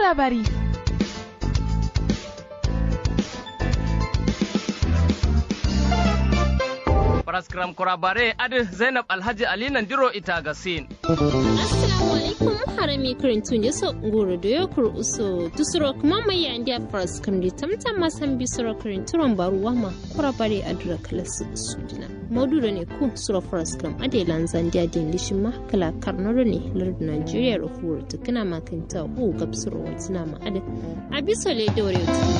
labari. Paraskram kurabare adi Zainab Alhaji Ali Nandiro ita gasin. Assalamu alaikum harami karintun ya so ngoro da yokur uso tusuro kuma mai ya ndiya paraskram di tamtam masan bi suro karinturon baruwa ma kurabare adura kalasu sudina. Mauduro ne ku suro paraskram ade lanzan dia din lishin ma kala karnoro ne lardu Nigeria rufuwar tukuna makanta u gabsuro watina ma ade. Abisole dore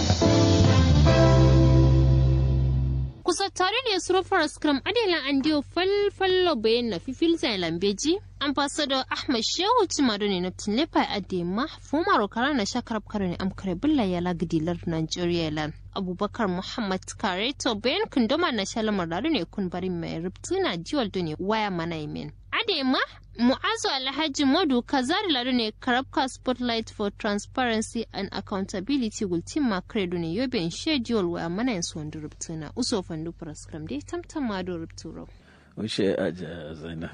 kusa tare ne surufar scrum adela an diyo falfallo bayan na fifil zai lambeji ambassador ahmad shehu cimado ne na tinlepa adema fumaro kara na shakarab kare ne amkare billa ya lagdilar nigeria lan abubakar muhammad kareto bayan kundoma na shalamar da ne kun bari mai rubtuna jiwal ne waya mana imen adema mu'azu alhaji modu kazari lado ne karabka spotlight for transparency and accountability gultin ma credo ne yoben schedule wa mana yin su wanda rubtuna uso fandu praskram dai tamtam ma do rubturo Ushe aja zainab.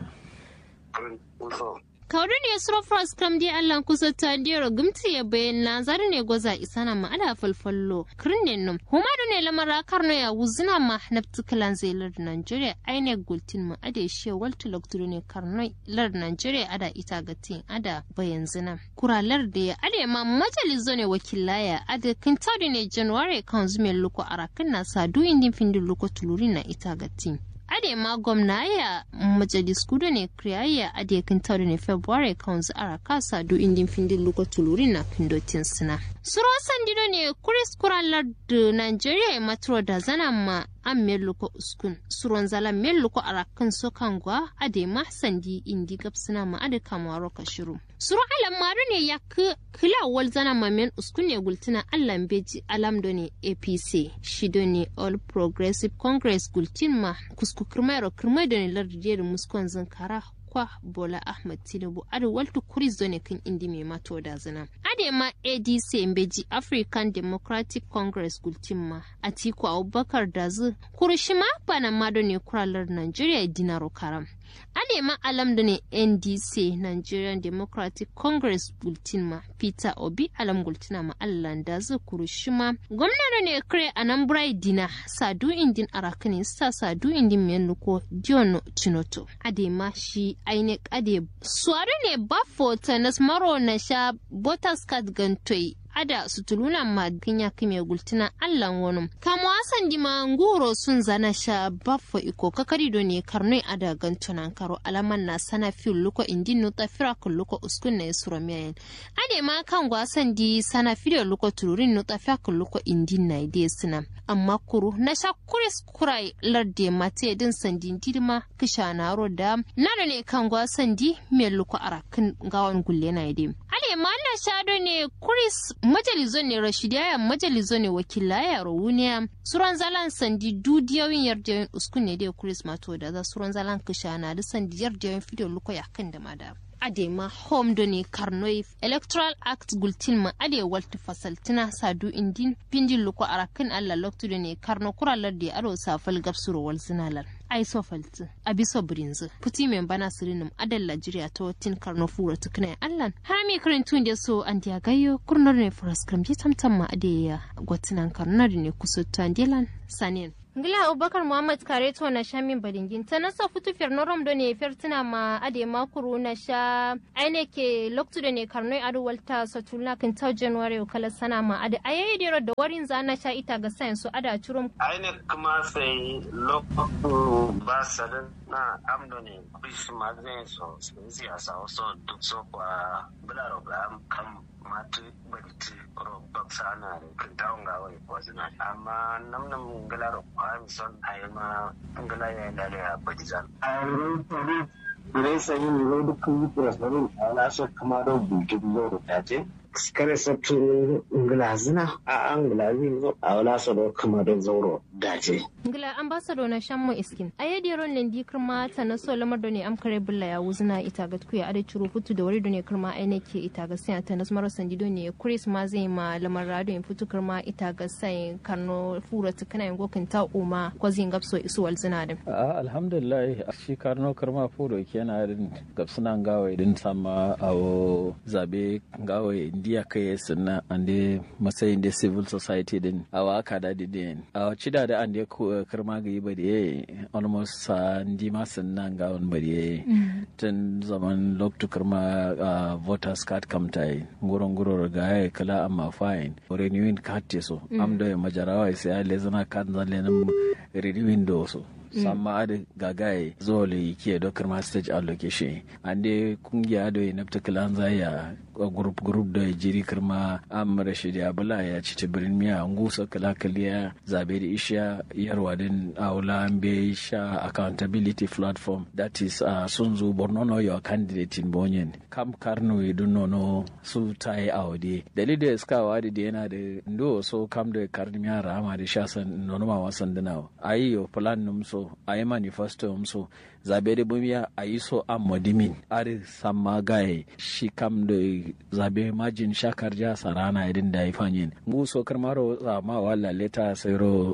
Kauri ne suro praskram dai Allah kusa ta dero gumti ya bayan na zari ne goza isana ma ala falfallo kirnin num humadu ne lamara karno ya wuzina ma nafti kalan zai lard Nigeria aine gultin ma ade she walta lokturu ne karno lard Nigeria ada ita gatin ada bayan zina kuralar da ya ade ma majalizo ne wakilaya ada kintari ne January kan zume luko arakan na sadu indin findin luko tuluri na ita gatin ade ma gwamna ya majalis kudu ne kriyayya ade kin tawde ne february council ara kasa do indin findin luko tuluri na pindotin sina suro sandido ne kuris kuralar da nigeria ya matro da zana ma an melluko uskun suron zala melluko arakan sokangwa ade ma sandi indi gapsina ma ade kamaro kashiru suro alam maru ne ya kila wal zana ma men uskun ne gultina allan beji alam do ne apc shido ne all progressive congress gultin ma kusku kirmairo kirmai da ne lardiyar muskon zinkara kwa bola ahmad tinubu ade waltu kuris do ne kan indi mai mato da zina ade ma adc mbeji african democratic congress gultimma atiku abubakar dazu kurishima bana mado ne kuralar nigeria dinaro karam ade ma alam da ne ndc nigerian democratic congress gultinma peter obi alam gultina ma allan dazu kurishima gwamna ne kare anambra dina sadu indin arakani sa sadu indin menuko diono chinoto ade ma shi ainek ade suwari ne bafo tanas maro na sha botascat gantoi ada sutuluna ma ginya kime gultina allan wonum kamo asan dima nguro sun zana sha baffo iko kakari do ne karnoi ada gantunan karo alaman na sana fil luko indin no tafira kun luko uskun na isuro miyan ade ma kan gwasan di sana fidyo luko tururin no tafira kun luko indin na ide sina amma kuru na sha kuris kurai larde mate din sandin dirma kisha na roda nana ne kan gwasan di me luko arakin gawan gulle na ide ade ma na sha do ne kuris majalizo ne rashidiyaya majalizo ne wakilaya rawuniya suran zalan sandi dudiyawin yardiyoyin uskun ne dai kuris mato da za suran zalan kishana da sandi yardiyoyin fidyo luko ya kan da mada adema home do ne karnoi electoral act gultin ma ade walta fasaltina sadu indin pindin luko arakin alla loktu do ne karno kuralar da aro safal gabsuro wal zinalar ai so falti abiso brinzu puti men bana sirinum adal Najeriya ta watin karno fura tukna allan harami karin tun da so an dia gayo kurnor ne furas kam je tamtam ma ade ya gwatinan karnar ne kusutta andilan sanin Ngila Abubakar Muhammad Kareto na sha min badingin ta nasa futu fiyar norom do ne fertina ma ade makuru na sha aine ke loktu da ne karnoi adu walta satulna kan ta January kala sana ma ade ayayi dero da warin za na sha ita ga sayan su ada curum aine kuma sai loktu ba sadan na amdo ne bis ma zai so siyasa so duk so kwa bularo ga kam matu banti ro baksa na kan tawon ga wai kwazina amma nam nam galaro kwa son ayma ngala ya da ya badizan ayro tari dire sai ni ro duk ku president ala so kama do bukin zo da ce kare sabtu ngala zina a an ngala zin zo a wala so do kama do zauro dace ngila ambassador na shammo iskin ayedi ron nen di kirma ta na so lamar da ne am kare bulla ya wuzna ita ga kuya ada ciro futu da wari da ne kirma ai nake ita ga sai ta nas maro sandi don ne chris ma zai ma lamar rado in futu kirma ita ga sai karno fura tukana in gokin ta uma ko zin gapso isu wal zina din a alhamdulillah shi karno karma furo kenan din gapsunan gawa din sama awo zabe gawa indiya kai sunna ande matsayin da civil society din awa aka da din a cida da ande karma ga yi bari almost sa ndi ma sunna gawan bari tun zaman loktu karma voters card kamtai nguron nguro ga ya kala amma fine renewing card so am da majarawa sai le zana kan zalen renewing do so samma adi gagaye zuwa le ke dokar ma stage allocation ande kungiya do na particular zaya group group da jiri kirma am rashid abula ya ci tibirin miya ngusa kala kaliya zabe da isha yarwa din aula be sha accountability platform that is uh, sun zo borno no your candidate in bonyen kam karno idun no no su tai awde dalilin da suka wadi da yana da ndo so kam da karni miya rama da sha san nono ma wasan dinawa ayi yo plan num so ayi manifesto num so zabe da bumiya ayi so am modimin ari samma gaye shi kam da zabe majin shakar ja sarana idin da ya fanyin ngu so karmaro ma wala leta sai ro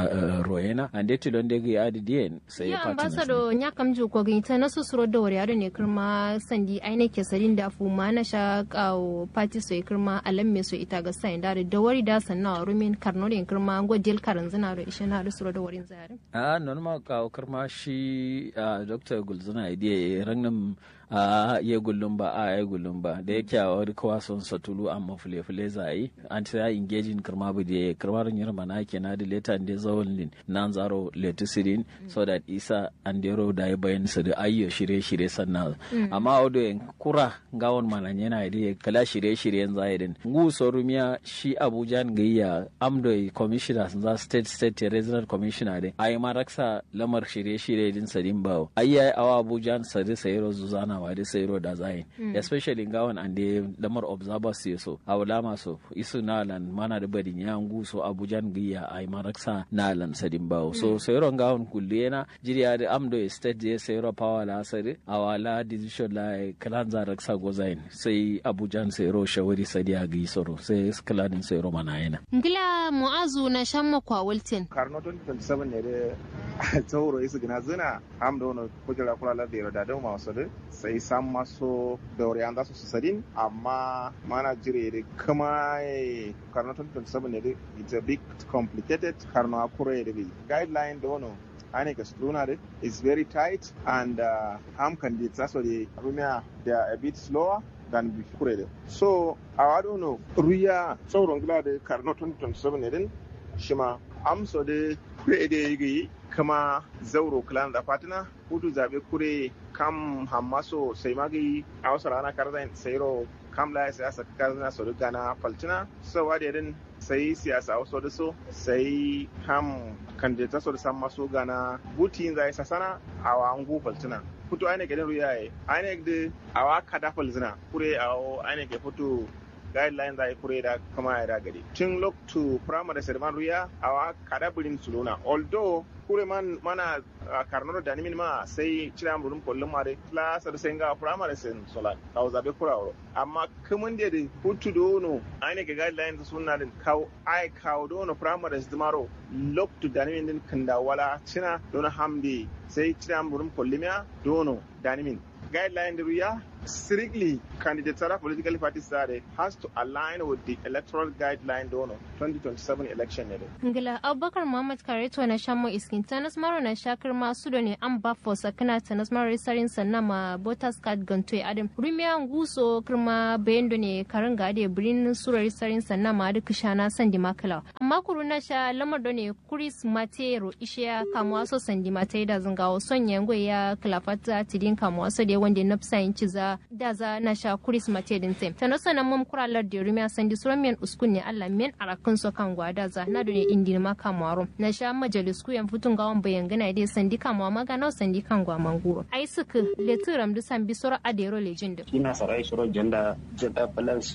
roena ande tilon de ga adi dien sai ya ambassador nya kam ju ko gita na susuro da wari ne kirma sandi aine ke sarin da fu ma na sha kawo party so kirma alam me so ita ga sai da da wari da sanna rumin karno ne kirma go del karan zina ro ishe na suro da warin zare a non ma kawo kirma shi dr gulzuna idea rangnam a ya gullum ba a ya gullum ba da yake a wani kawa son satulu amma fule fule za a yi an ta ya engaging kirma bu da kirma rin yirma na ke na da leta da zawon lin nan zaro letisirin so that isa an dero da ya bayan su da ayyo shirye shirye sannan amma audo yan kura gawon manan yana da kala shirye shiryen zahidin ngu sorumiya shi abuja gayya amdo commissioner za state state regional commissioner din ayi maraksa lamar shirye shirye din sadin bawo ayi awa abuja sadi sayro zuzana wa da sayro da zayin especially gawon an da lamar observers ya so awlama so isu nalan mana da badin ya ngu so abuja gayya ayi maraksa nalan sadin bawo so sayro gawon kulle na jiriya da amdo state je sayro power la sadi awala decision la kalan za raksa gozayin sai abuja sayro shawari sadiya ga soro sai kaladin sayro mana yana ngila mu'azu na shamma kwa wilton karno 2027 ne da tauro isu gina zina am da wani kujera kula la da da ma wasu sai san maso da wuri an za su su sadin amma mana jire da kuma karno 2027 ne da it's a bit complicated karno akure da bi guideline da wani ane ka struna da is very tight and uh, am candidates also the rumia they are a bit slower than before so I don't know ruya sauran gila da karno 2027 ne din shima amso da kure da yi kama zauro clan da fatina hudu zabe kure kam hammaso sai magi a wasu rana karzan sairo kam la siyasa karzana so duka na faltina so wade din sai siyasa wasu da so sai kam kandidata so da san maso gana butin zai sasana a wangu faltina futu aine gadin ruyaye aine da awa kada falzina kure awo aine ke futu guidelines ai kure da kama ya da gari tun look to primary serman ruya awa kada birin suluna although kure man mana karnoro da nimin ma sai cira murum kullum mare class da sai ga primary sen solat kawo zabe kurawo amma kamun da da hutu dono aine ga guidelines sunna din kawo ai kawo dono primary dimaro look to da nimin din kanda wala cina dono hamdi sai cira murum kullum dono da nimin guideline ruya strictly candidates political parties are has to align with the electoral guideline dono 2027 election ne ngila abubakar muhammad kareto na shamo iskin tanas maro na shakar masu da ne an ba fo sakana tanas maro sarin sanna ma voters card gantoy adam rumiya nguso kirma bayendo ne karin ga ade birin surar sarin sanna ma da kishana sandi makala amma kuru na sha lamar da ne kuris matero ishiya kamuwa so sandi matai da zungawo son yango ya klafata tidin kamuwa so da wanda na fisa yin ciza da za na sha kuris mate din tem tano sana mum kuralar da rumiya sandi suran men uskun ne Allah men arakun so kan gwada za na dole indi ma kamaro na sha majalis ku yan futun gawan bayan gana dai sandi kamwa magana sandi kan gwa manguro ai suka leturam du san bisoro adero legend kina sarai shiro janda janda balance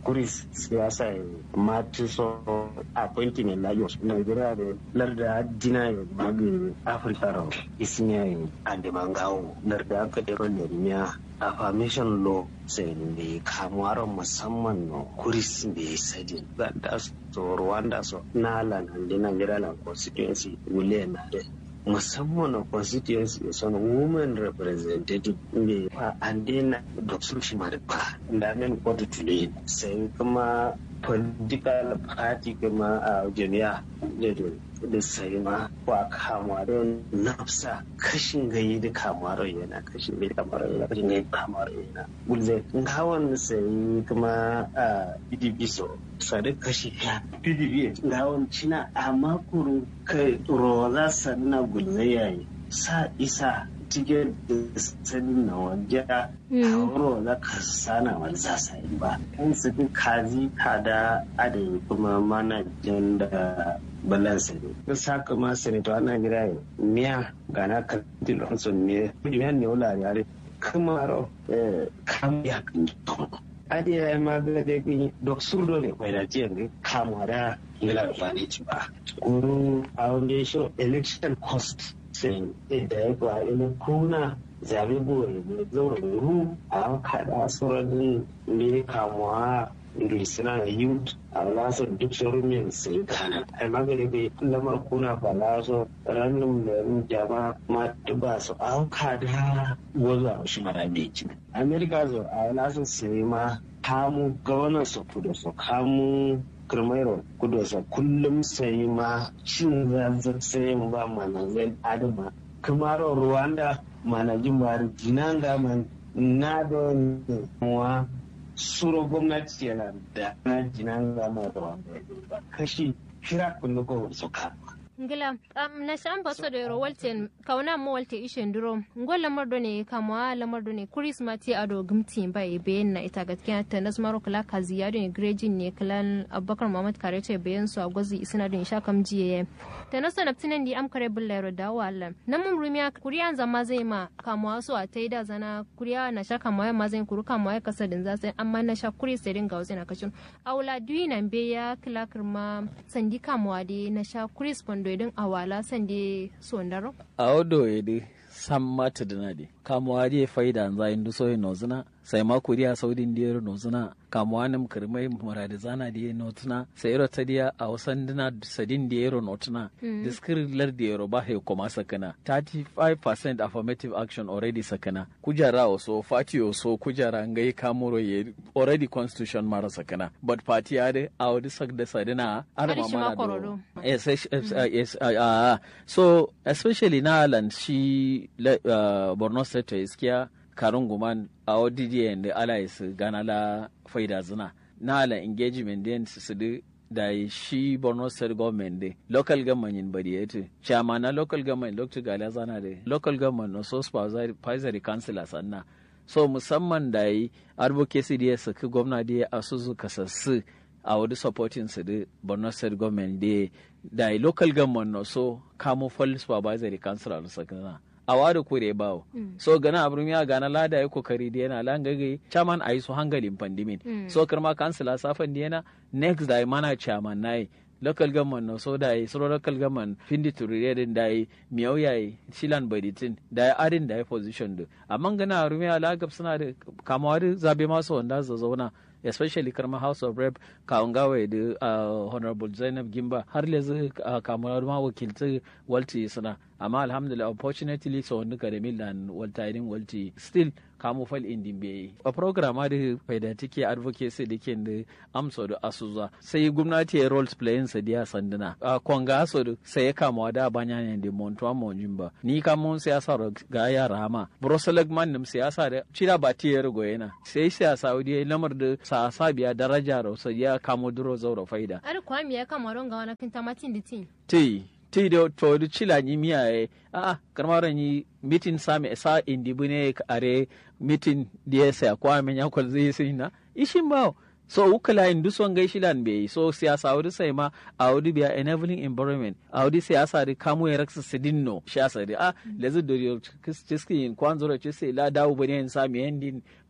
kuris siyasa ya mati so appointment lagos nigeria da larda dina ya magi afirka ro isniya ya ande mangawo larda aka da ron miya affirmation law sai da kamuwar musamman no kuris bai sadi da so rwanda so na lan ande nigeria lan constituency wule na da musamman a constituency son women representative ne ba an daina da su shi ma ba da men kotu tule sai kuma political party kuma a jami'a da sai ma ba kama don nafsa kashin gayi da kamar yana kashin gayi kamar yana kashin gayi kamar yana gulzai hawan sai kuma a pdp so sadi kashi ya pdp hawan cina a makuru kai rola sannan gulzai yayi sa isa cikin sanin na wajen hauro na kasana wani za su yi ba kan su fi kazi kada adai kuma manajan da balansa ne ta saka ma senator ana gira yi miya gana kantin lonson ne miya ne wula yare kuma ro kam ya kan adi ya ma ga da kun dok surdo ne kwai da tiyan ne kama da ngila ba ne ci ba guru a wanda show election cost sai da ya kwa ina kuna zabe bore ne zaura ru a kada sauran ne kamuwa suna da youth a lasar duk sauran min sai kana ai magani bai lamar kuna ba laso ranar da yin jama ma ba su an kada wazo shi mara bai ci america zo a lasar sai ma kamu gwamnan su kudu su kamu kirmairo kudu sa kullum sai ma cin zanzan sai ba manazin adama kamaro rwanda manajin bari jinanga man na don wa suro gwamnati yana da na jinanga ma da wanda kashi kira kullu ko suka ngila um, na shan baso da yoro walte kauna mo walte ishen duro ngo lamar do ne kamwa lamar do ne kurismati ado gumti ba e bayan na ita gaskiya ta nas maro kala kaziya do ne grejin ne kalan abubakar muhammad kare ce bayan su a gwazi isina do sha kam jiye ta nasa naptinan di am kare bulla yoro da wala nan mun rumiya kuriyan zama zai ma kamwa su a taida zana kuriya na sha kamwa ma zai kuru kamwa kasa din za sai amma na sha kuri sai din ga wasu na kashin aula duyi nan be ya kila kirma sandi kamwa de na sha kuris pondo idin awala sande sondaro a odo yede sam mata dina de kamuwa de faida za indu so nozuna sai ma kuriya saudin diyar nozuna kamuwa nam kirmai muradi zana diye notuna sai ro ta diya a wasan dina sadin diyero notuna diskir lar diyero ba he koma sakana 35% affirmative action already sakana kujara oso fati oso kujara ngai kamuro ye already constitution mara sakana but party ade a wadi sak da sadina arma mana do yes yes uh, so especially na land shi uh, Borno State iskiya karun guman a ODD da allies gana la faida zina na ala engagement din su da shi Borno State government de local government yin bari yace chairman na local government Dr. Gala zana de local government no so supervisory councilor sanna so musamman da yi advocacy da ya saki gwamna da ya asusu kasassu a wadi supporting su da Borno State government da da yi local government no so kamo full supervisory councilor sakana a wada kure bawo mm. so gana abrum ya gana lada ya kokari da yana lan gage chairman ayi su hangalin pandimin mm. so karma kansila safan da yana next da mana chairman nai local government no so da yi so local government findi turiredin da yi miyau yayi shilan baditin da yi adin da yi position da amma gana abrum ya lagab suna da kamawa da zabe masu wanda za zauna especially karma house of rep kawungawa da uh, honorable zainab gimba har lezu uh, kamar ma wakilci walti suna amma alhamdulillah unfortunately so wani da milan walta idin walti still kamu fal indin bai a program da faida take advocacy da ke da amsa da asuza sai gwamnati ya roles playing sa dia sanduna a konga so sai ya kama da banya ne da montuwa monjin ba ni kamun siyasa ga yara ma broselag man nim siyasa da cira ba tiyar goyena sai siyasa wadi lamar da sa sabiya daraja ro sai ya kamo duro zauro faida ar kwami ya kama ronga wana kinta matin ditin ti ti da to da cila ni miya e a karmaran yi mitin sami sa indi bune are mitin da ya sa kwa men ya kwal zai sai na ishin bawo so ukala in duson gai shilan be so siyasa wadi sai ma a wadi biya enabling environment a wadi siyasa da kamo ya raksa sidinno siyasa da a lezu da kiski in kwanzo da sai la dawo bane in sami yandin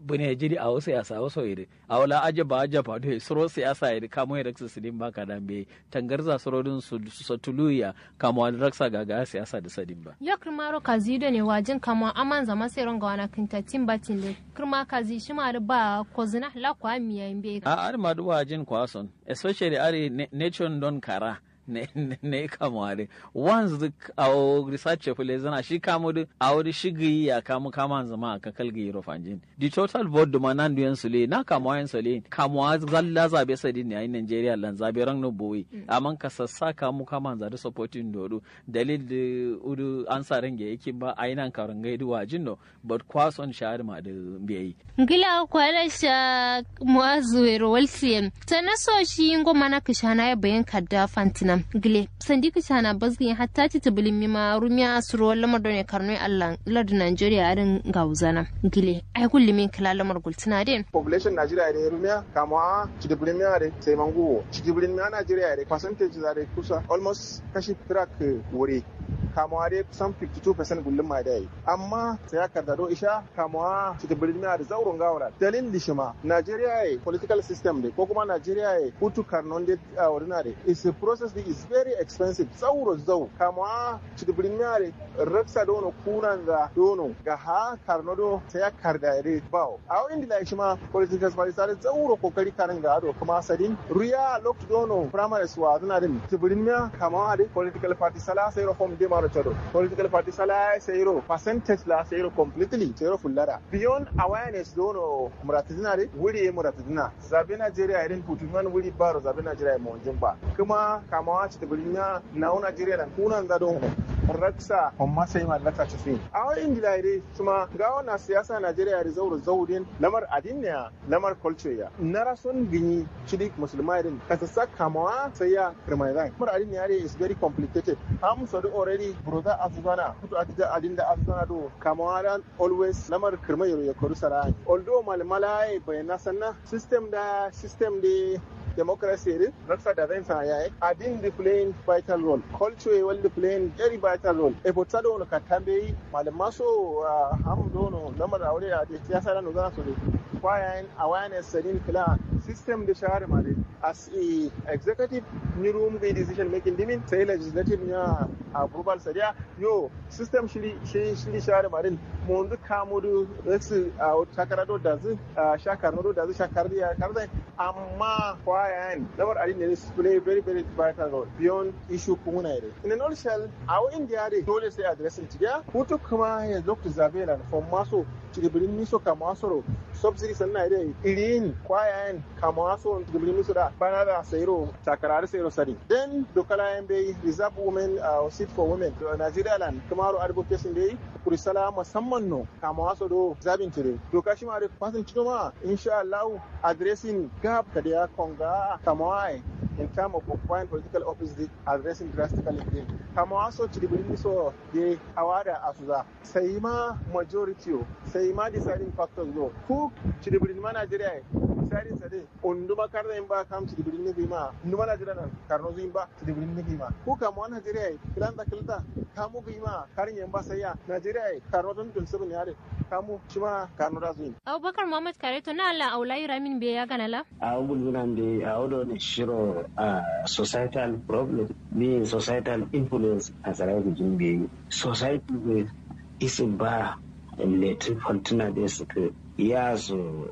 bune jiri a wasu yasa wasu iri a wala aje ba aje ba dai suro siyasa iri kamo ya raksa sidin ba ka dan be tangarza surodin su su tuluya kamo an raksa gaga siyasa da sadin ba ya kirmaro kazi da ne wajin kama aman zama sai ronga wana kinta tin batin le kirma kazi shi ma da ba kozina la kwa miya imbe a ar ma duwa jin kwason especially are nature don kara ne ne kamare once the our research fule zana shi kamo da awri shigi ya kamo kama zama ka kalgi yoro fanjin the total vote ma nan duyan sule na kamo yan sule kamo zalla zabe sadi ne a Nigeria lan zabe ran no boy amma ka sassa kamo kama za da supporting dodo dalil da udu ansa range yake ba ainan karan gaidu wajin no but kwason shahar ma da biyayi ngila kwala sha muazu ero walsiem tanaso shi ngoma na kishana ya bayan kadda fantina gile sandi kishana bazgin hatta ti tabilin mima rumiya asuro wala madone karnoy allah lardu nigeria arin gauzana gile ai kulli min kala lamar gultina den population nigeria da rumiya kama cidibirin miya da sai manguwo cidibirin miya nigeria da percentage da da kusa almost kashi track wuri kamawa dai kusan 52% gullum ma da yi amma sai aka dado isha kamawa cidibirin miya da zaurin gawara dalil lishima nigeria ya political system da ko kuma nigeria ya hutu karnon da ordinary is a process that is very expensive zauro zau kamawa cidibirin miya da raksa dono kunan ga dono ga ha karno do sai aka da ya bawo a wani da shi ma political party sai zauro kokari karin ga ado kuma sadin ruya lokto dono primary suwa zuna din cidibirin miya kamawa da political party sala sai reform de maro chado political party sala sai ro percentage la sai ro completely sai ro fullara beyond awareness dono muratidina de wuri muratidina zabe Nigeria irin putuman wuri baro zabe Nigeria mo jimba kuma kamawa cidibirin miya na Nigeria nan kunan da dono raksa amma sai ma lata ci fin a wani ingila dai kuma ga wannan siyasa Najeriya da zauro zaurin lamar adiniya lamar culture ya na rason gini cidik musulmai din ka ta saka mawa sai ya kirmaizan lamar adiniya dai is very complicated am so do already brother afgana kuto atija adin da afgana do kamawa dan always lamar kirmayro ya koru sarai although malmalai bayana sanna system da system da democracy din raksa da zai sa yayi adin the playing vital role culture will playing very vital role e bota do no katambe malama so ham do no lamar aure a da siyasa da no zana so ne kwayan awareness sadin kila system da shahara ma dai as a executive ni room the decision making dimin sai legislative nya approval sadiya yo system shiri shiri shahara ma din mo ndu kamudu resu a takara do da zu shakar no do da zu shakar ya karzai amma kwayan lamar adin ne play very very vital role beyond issue kuma ne in a nutshell a india dai dole sai addressing tiya hutu kuma ya lokta zabe na from maso cibirin niso kama soro subsidy sannan dai irin kwayan kama so cibirin niso da bana da sayro takarar sayro sari then dokala yan bai reserve women uh, seat for women to Nigeria land kamaro advocacy dai kurisala musamman no kama so do zabin tire doka shi ma da fasin cino ma insha Allah addressing gap da ya konga kama in terms of occupying political office addressing drastically din kama waso cibirin niso da awada asuza sai ma majority sai ma deciding factors no ku cidibirin ma Najeriya deciding sa dai unduma karna in ba kam cidibirin ne ma unduma Najeriya nan karno zuin ba cidibirin ne ma ku kama Najeriya kilan da kilta kamu bi ma karin yan ba sai ya Najeriya karno don dun sabin yare kamu shi ma karno da zuin Abubakar Muhammad Kareto na Allah aulai ramin be ya ganala a gulgunan da a wadda ne shiro a societal problem being societal influence a tsarar jimbe society isin ba letin fantuna da suka ya so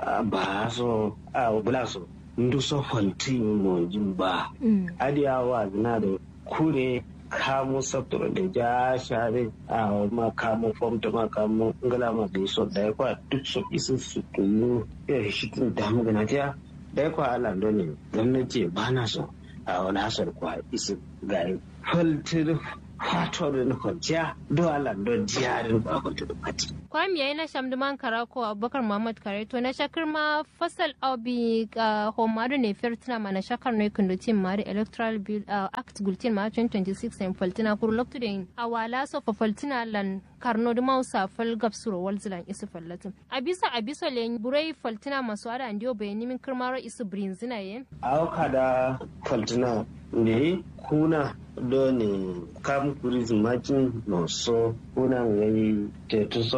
ba so a bula so ndu so fanti mo jimba adiyawa na da kure kamo sabtura da ja share a ma kamo fomta ma kamo ngala ma da so da kwa duk so isin su tunu ya shi tun da mu gana ta da kwa ala ne gwamnati ba na so a wani hasar kwa isin ga faltir fato da na kwanciya do ala do jiyarin ba kwanta da fati. Kwami yayi na shamduman karako Abubakar Muhammad Kareto na shakar ma fasal obi ga homadu ne firtina ma na shakar ne kundutin mari electoral bill act gultin ma 2026 en faltina kuru loktu da yin awala so fa faltina lan karno da mausa fal gabsuro walzilan isu fallatin abisa abiso le burai faltina masu ada andiyo bayani min kirmaro isu brinzina yen Auka da faltina ne kuna do ne kam kurizm majin no so kuna ngai tetu so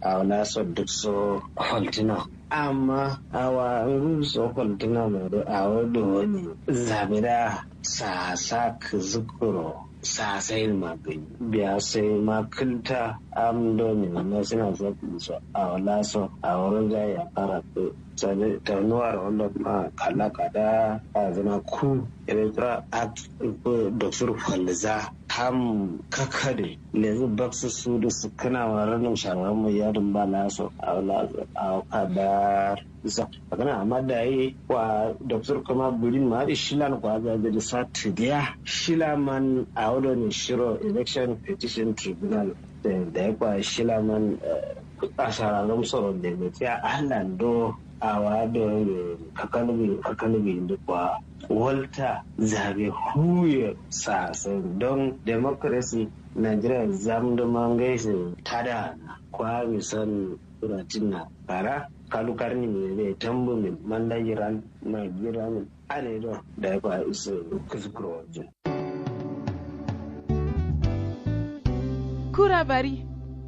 a wala so duk so holtina amma awa so holtina mai da a wadda wani zabira sa sa ka zukuro sa sai magani biya sai makinta am domin na suna zaɓi su a wala so a wurin da ya fara sani tanuwar wanda ma kala kada a zama ku electoral act dr falza ham kakade lezu baksu su da su kana wa ranar shawarar mu yadin ba laso a wala a kadar isa magana amma da yi wa dr kuma burin ma da shilan kwa ga da sa tidiya shilaman a wadon shiro election petition tribunal da ya kwa shilaman a shararren tsoron da ya tsaya a do a wadon kakalibi kakalibi da kwa walter zabe huye sasan don democracy nigeria zam da mangaisi tada kwa misan turatin na bara kalukar ni mai bai tambu min manda jiran mai jira min ane don da ya kwa isa kuskuro wajen. kura bari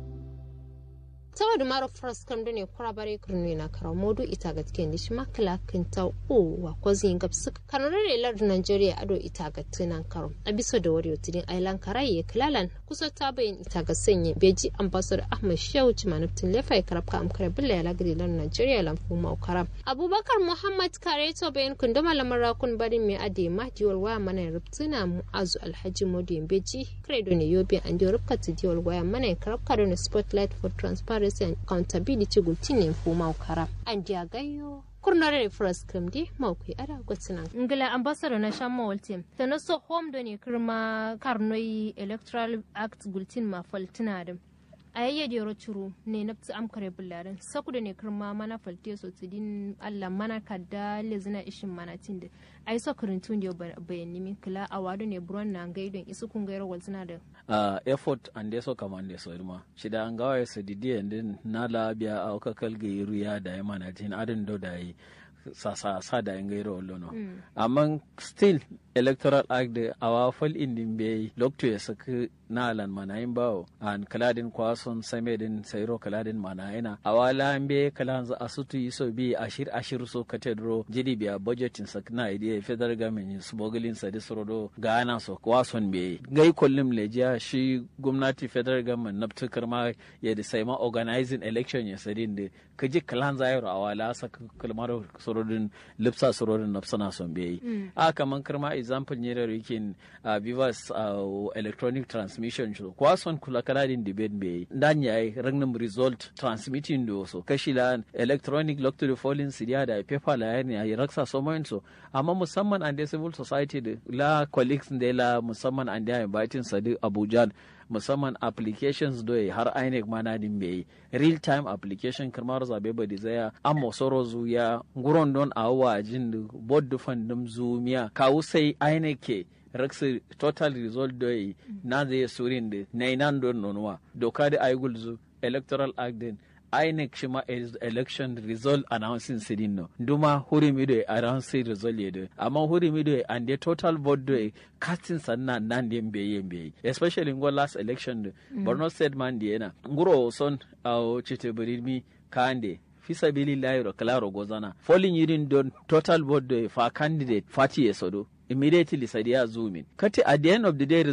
saboda mara fras kam da ne kura bare kurni na kara modu ita ga tiken dishi makala kinta o wa kwazi ngap suka kanore lar Nigeria ado ita ga tunan karo a bisa da wari tudin island karaye kilalan kusa ta bayin ita ga sanye beji ambassador Ahmad Shehu Chimanuptin Lefai karabka amkare billa ya lagri lar Nigeria lan fuma karam Abubakar Muhammad Kare to bayin kunduma lamar kun bari mai ade mahdiwal waya mana rubtuna mu'azu Alhaji Modi beji credo ne yobe an dio rubka tidiwal waya mana karabka da spotlight for transparency transparency and accountability gultinin fuma kara an dia gayo kurnare fras kamdi mawkai ada gwatsina ngila ambassador na shamma waltim tana so home do ne kirma karnoyi electoral act gultin ma faltina da a yayya da yaro curu ne na tsi amkare bullarin saku da ne kirma mana falte so tidin allah mana kadda lezina ishin mana tinde ai so kirintun da bayani min kila a wado ne buron na gaidon isu kun gairo waltina da uh, effort and so kamande so irma shida an gawa sa didi and na labia a ka kalga yiru ya da yama na jin adin do da yi sa sa sa da yin gairo lono mm. amma still electoral act da awa fal indin be lokto ya saka na alan manayin bawo an kaladin kwason same din sairo kaladin manayina awala be kalan za asutu iso bi ashir ashir so katedro jidi biya budgetin sak na idea federal government su bogulin sa di sorodo gana so kwason be gai kollim lejiya shi gwamnati federal government na tukar ma ya da sai ma organizing election ya sadin da kaji kalan za yaro awala sak kalmar sorodin lipsa sorodin nafsana son be a kaman karma example ne da rikin vivas electronic transmission shi kwason kula kaladin debate be dan yayi ragnum result transmitting do so kashi la electronic lock to the falling sidia da paper la yani ayi raksa so mo so amma musamman an civil society da la colleagues da la musamman an da inviting sadi abuja musamman applications do har INEC mana din bai real time application kamar zabe ba da zaya amma soro zuya nguron don awa jin board dufan dum zumiya kawu sai INEC ke raksa total result do na zai surin da na inan don nonuwa doka da aigul zu electoral act din INEC shi ma election result announcing sidin no nduma huri mi do announcing result yedo amma huri mi do and the total vote do casting sanna nan dem be yembe especially ngo last election do mm. Borno state man di ena nguro son au chite birimi kande fisa bili layro klaro gozana falling yirin don total vote do fa candidate fati yesodo immediately sadiya zoom in kati at the end of the day